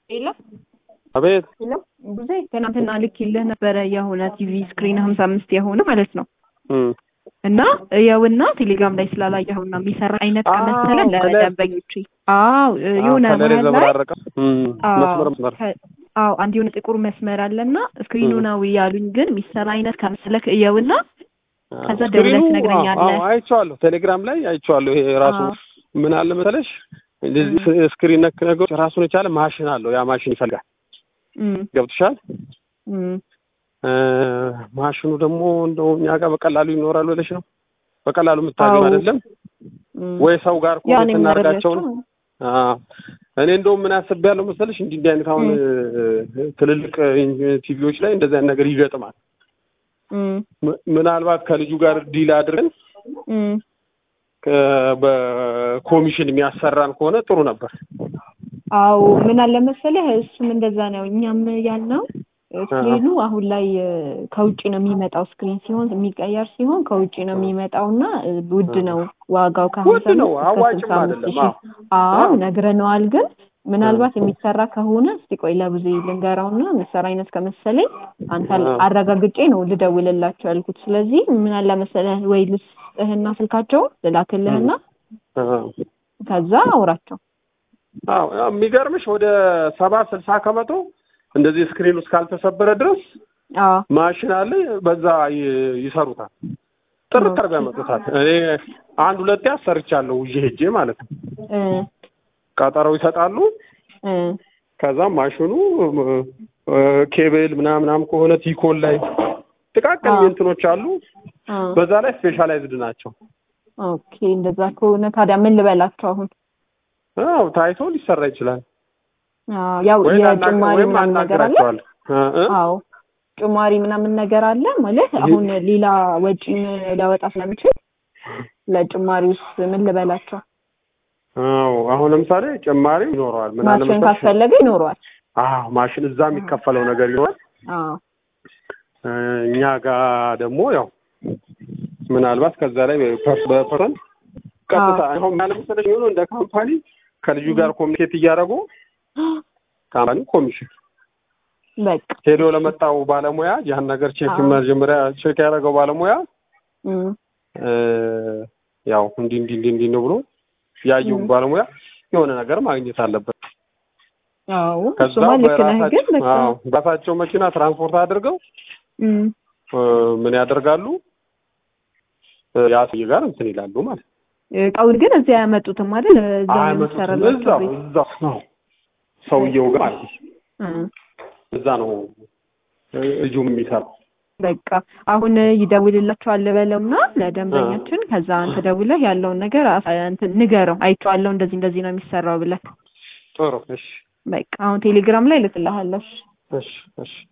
ሄሎ አቤት ሄሎ ብዙ ትናንትና ልኬልህ ነበረ የሆነ ቲቪ ስክሪን ሀምሳ አምስት የሆነ ማለት ነው እም። እና የውና ቴሌግራም ላይ ስላላየኸው እና የሚሰራ አይነት አዎ፣ ከመሰለ ከለር- ለደንበኞች አዎ የሆነ አዎ፣ ከለር መሀል ላይ የተዘበራረቀ እም፣ አዎ፣ መስመር መስመር ከ- አዎ አንድ የሆነ ጥቁር መስመር አለና ስክሪኑ እም። ነው ያሉኝ። ግን የሚሰራ አይነት ከመሰለክ እየውና ከዛ ስክሪኑ፣ ደውለህ አዎ፣ ትነግረኛለህ። አዎ፣ አይቼዋለሁ። ቴሌግራም ላይ አይቼዋለሁ። ይሄ ራሱ አዎ። ምን አለ መሰለሽ እንደዚህ ስክሪን ነክ ነገሮች ራሱን የቻለ ማሽን አለው። ያ ማሽን ይፈልጋል። እም፣ ገብቶሻል? እም። እ፣ ማሽኑ ደግሞ እንደው እኛ ጋር በቀላሉ ይኖራል ብለሽ ነው? በቀላሉ የምታገኝ አዎ። አይደለም እም። ወይ ሰው ጋር ያው ኮኔክት እኔም እናደርጋቸውን ነግሬያቸው አዎ እኔ እንደውም ምን አስቤያለሁ መሰለሽ እንዲህ እንዲህ አይነት አሁን እ፣ ትልልቅ ቲቪዎች ላይ እንደዚህ አይነት ነገር ይገጥማል። እም፣ ም- ምናልባት ከልጁ ጋር ዲል አድርገን እም። ከ- በኮሚሽን የሚያሰራን ከሆነ ጥሩ ነበር። አዎ ምን አለ መሰለህ እሱም እንደዛ ነው። እኛም ያልነው ስክሪኑ አሁን ላይ እ፣ ከውጭ ነው የሚመጣው። ስክሪን ሲሆን የሚቀየር ሲሆን ከውጭ ነው የሚመጣው እና እ፣ ውድ ነው ዋጋው ከሀምሳ ውድ ነው፣ አምስት እስከ አዋጭም ስልሳ አምስት አይደለም። ሺህ አዎ አዎ አዎ። ነግረነዋል። ግን ምናልባት የሚሰራ ከሆነ እስቲ ቆይ ለብዙ ልንገራውና የሚሰራ አይነት ከመሰለኝ አንተ አዎ። አረጋግጬ ነው ልደውልላቸው ያልኩት። ስለዚህ ምን አለ መሰለህ ወይ ልስጥህና ስልካቸውን ልላክልህና አዎ ከዛ አውራቸው። አዎ፣ ያው የሚገርምሽ ወደ ሰባ ስልሳ ከመቶ እንደዚህ ስክሪን ውስጥ ካልተሰበረ ድረስ አዎ ማሽን አለ፣ በዛ ይ- ይሰሩታል። ጥርት አድርገው ያመጡታል። እኔ አንድ ሁለቴ አሰርቻለሁ ይዤ ሄጄ ማለት ነው። እ ቀጠሮ ይሰጣሉ። እ ከዛም ማሽኑ እ፣ ኬብል ምናምናም ከሆነ ቲኮን ላይ ጥቃቅን አዎ። እንትኖች አሉ። አ በዛ ላይ ስፔሻላይዝድ ናቸው። ኦኬ እንደዛ ከሆነ ታዲያ ምን ልበላቸው አሁን? አዎ ታይቶ ሊሰራ ይችላል። አዎ ያው ወይ ላናግር- የጭማሪ ወይም ምናምን ነገር አለ። አናግራቸዋለሁ። እ እ? አዎ ጭማሪ ምናምን ነገር አለ ማለት አሁን ሌላ ወጪን ሊያወጣ ስለሚችል ለጭማሪ ውስጥ ምን ልበላቸው? አዎ አሁን ለምሳሌ ጭማሪ ይኖረዋል። ምን አለ ማሽን መሰለሽ? ካስፈለገ ይኖረዋል። አዎ ማሽን እዛ የሚከፈለው ነገር ይኖራል። አዎ እ፣ እኛ ጋር ደግሞ ያው ምናልባት ከዛ ላይ ፐርስ በፐርሰንት ቀጥታ አሁን ምን አለ መሰለሽ የሚሆነው እንደ ካምፓኒ ከልጁ ጋር ኮሚኒኬት እያደረጉ ካምፓኒ ኮሚሽን በቃ ሄዶ ለመጣው ባለሙያ ያን ነገር ቼክ አዎ። መጀመሪያ ቼክ ያደረገው ባለሙያ እም፣ እ፣ ያው እንዲህ እንዲህ እንዲህ እንዲህ ነው ብሎ ያየው እም። ባለሙያ የሆነ ነገር ማግኘት አለበት። አዎ ከዛ እሱማ ልክ ነህ። ግን በራሳቸው በቃ አዎ በራሳቸው መኪና ትራንስፖርት አድርገው እም፣ እ፣ ምን ያደርጋሉ እ፣ ያ ሰውዬ ጋር እንትን ይላሉ ማለት ነው። እቃውን ግን እዚያ ያመጡትም አይደል? እዛ ነው አይመጡትም። የሚሰራላቸው እዛው ቤት። እዛው ነው ሰውየው ጋር ማለት ነው። እም፣ እዛ ነው እ፣ ልጁም የሚሰራው። በቃ አሁን ይደውልላቸዋል በለውና ለደንበኛችን ከዛ አንተ ደውለህ ያለውን ነገር አሳ- እንትን ንገረው። አይቼዋለሁ እንደዚህ እንደዚህ ነው የሚሰራው ብለህ ጥሩ እሺ በቃ አሁን ቴሌግራም ላይ ልክልሃለሁ። እሺ። እሺ እሺ